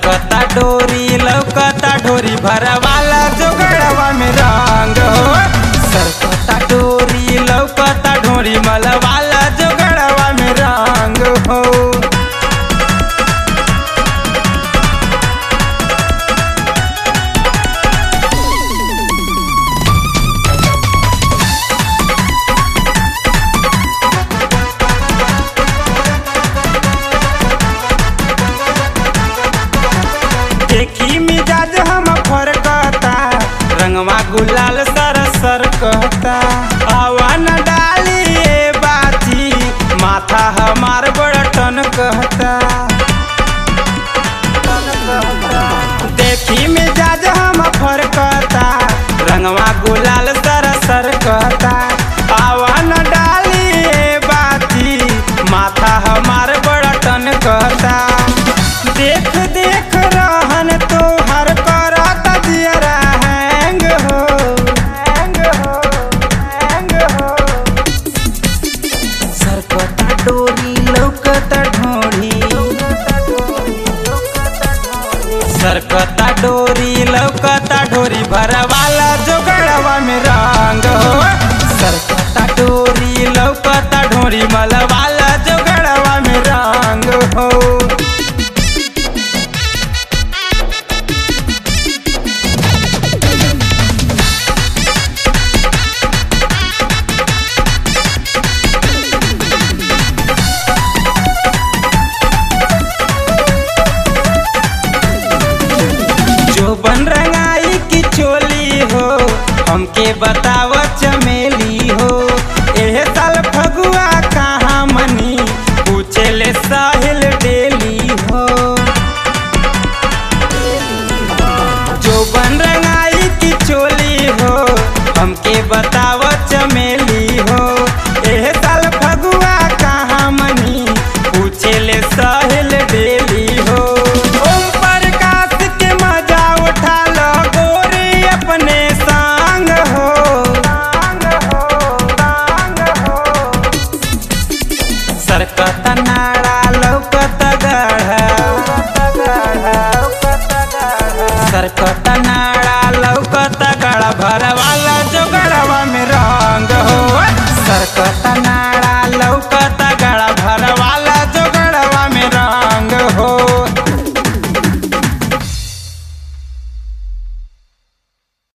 सरकता डोरी लौकता डोरी भरवाला जोगड़वा में रंग हो सरकता डोरी लौकता डोरी मलवाला जोगड़वा में रंग हो देखी मिजाज हम फरकता रंगवा गुलाल सर सर कहता हवा न डाली ए बाती माथा हमार बड़ा टन कहता देखी मिजाज हम फरकता रंगवा गुलाल सर सर कहता हवा न डाली ए बाती माथा हमार बड़ा टन कहता देख देख रहन तो हर करत दियरा हैंग हो हैंग हो हैंग हो सरकता डोरी लौकता ढोढ़ी सरकता डोरी लौकता ढोरी भरवाला जोगड़वा में रंग हो सरकता डोरी लौकता ढोरी मलवाला जोगड़वा में रंग हो जो बन रंगाई की चोली हो हमके बताव चमेली हो एह साल फगुआ कहाँ मनी पूछे ले साहिल डेली हो जो बन रंगाई की चोली हो हमके बताव चमेली हो एह साल फगुआ कहाँ मनी पूछे ले साहिल डेली हो ओम प्रकाश के मजा उठा लो गोरी अपने संग हो संग हो संग हो सरकत नाड़ा लौकत गढ़ा सरकत नाड़ा लौकत गढ़ भरवा